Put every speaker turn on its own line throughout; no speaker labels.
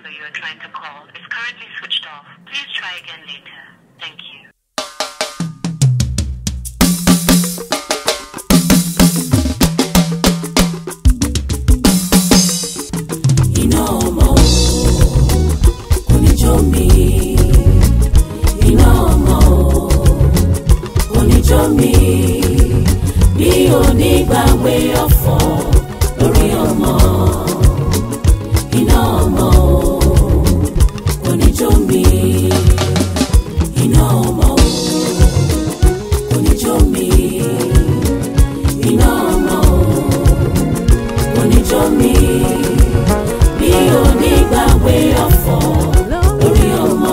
number you are trying to call is currently switched off. Please try again later. Thank you.
iná ọmọ kò ní jó mi iná ọmọ kò ní jó mi bí onígbàgbé ọ̀fọ̀ lórí ọmọ iná ọmọ kò ní jó mi iná ọmọ kò ní jó mi iná ọmọ kò ní jó mi bí onígbàgbé ọ̀fọ̀ lórí ọmọ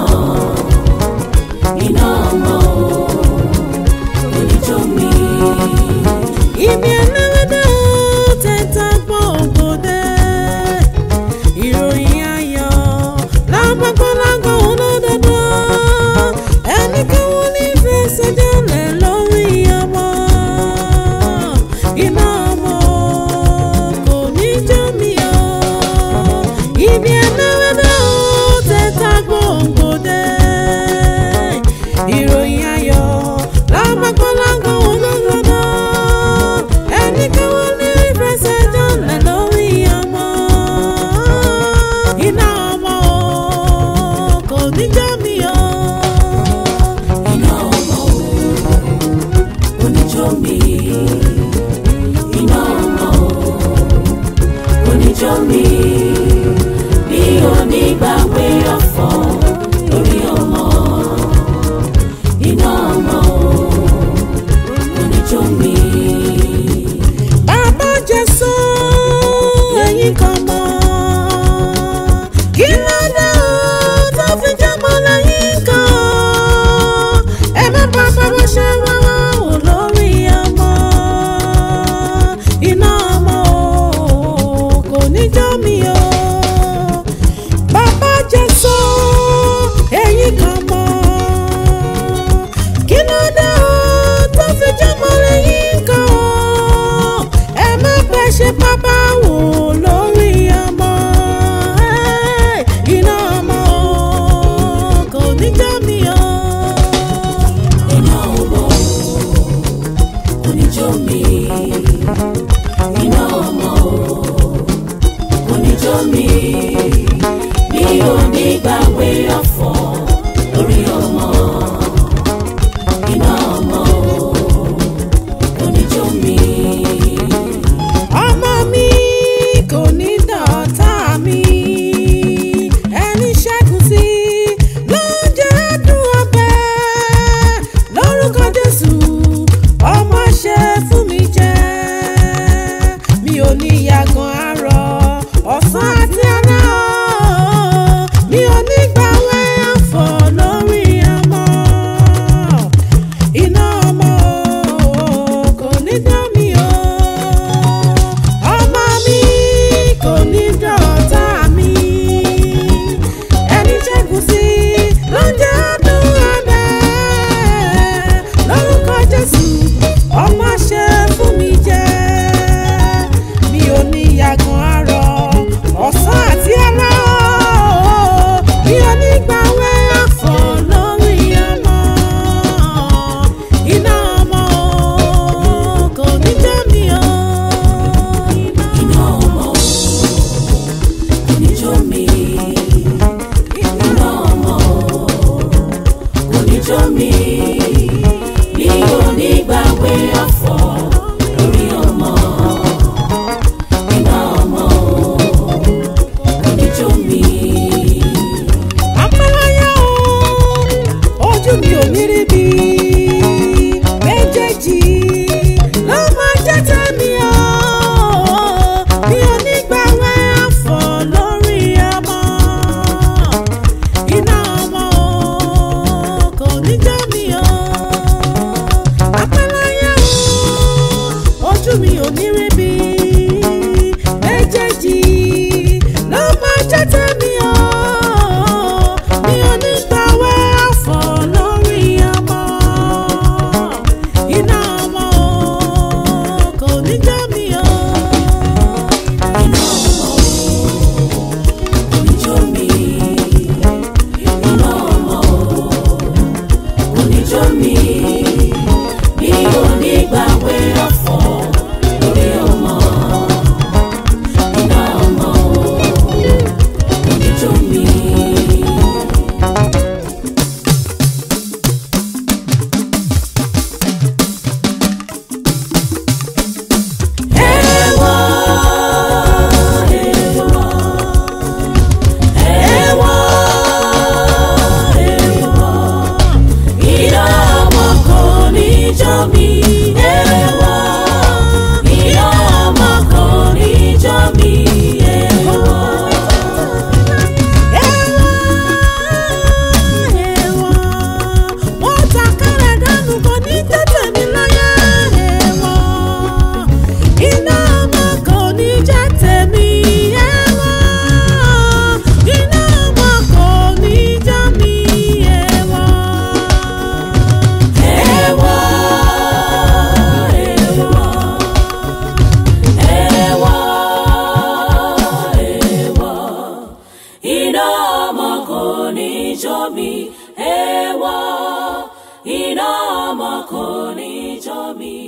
iná ọmọ oníjọ́mi.
Ibi ẹlẹ́wẹ̀dẹ́ ó tẹ́tà gbọ́ ògbódé. Ìròyìn ayọ̀ lágbàgbọ́lágbà olódodo. Ẹni káwọn ní fẹsẹ̀ jálẹ̀ lórí ọmọ. Iná ọmọ kò ní jó mi o. Ibi ẹlẹ́wẹ̀dẹ́ ó tẹ́tà gbọ́ ògbódé. Ìròyìn ayọ̀ lágbàgbọ́lágbà olódodo. Ẹni káwọn ní fẹsẹ̀ jálẹ̀ lórí ọmọ. Iná ọmọ kò ní jó mi o.
iná ọmọ oníjọ́mi. iná ọmọ oníjọ́mi. bí onígbàgbé ọ̀fọ̀ lórí ọmọ iná ọmọ oníjọ́mi.
Bàbá Jésù ẹ̀yin kan mọ̀. Kí ló dé o tó fi jẹ́mọ́ lẹ́yìn kan? Ẹ má bá bàbá ṣe wáwá wò lórí ọmọ. Iná ọmọ o kò ní jó mi o. Bàbá Jésù ẹ̀yin kan mọ̀. Kí ló dé o tó fi jẹ́mọ́ lẹ́yìn kan? Ẹ má fẹ́ ṣe bàbá wò lórí ọmọ. Ẹ́, Iná ọmọ o kò ní jó mi o.
iná ọmọ oníjọ́mi. iná ọmọ oníjọ́mi. bí onígbàgbé ọ̀fọ̀ lórí ọmọ iná ọmọ oníjọ́mi.
ọmọ mi kò ní dọ̀tá mi ẹni ṣẹ́gun sí ló ń jẹ́ dùn ọbẹ̀ lórúkọ jésù ọmọ ṣe fún mi jẹ́ mi ò ní yàgàn àárọ̀ ọ̀sán àti alẹ́ o mi ò ní gbàwẹ̀ ọ̀fọ̀ lórí
ní jó mi èèwọ̀ iná ọmọ kò ní jó mi.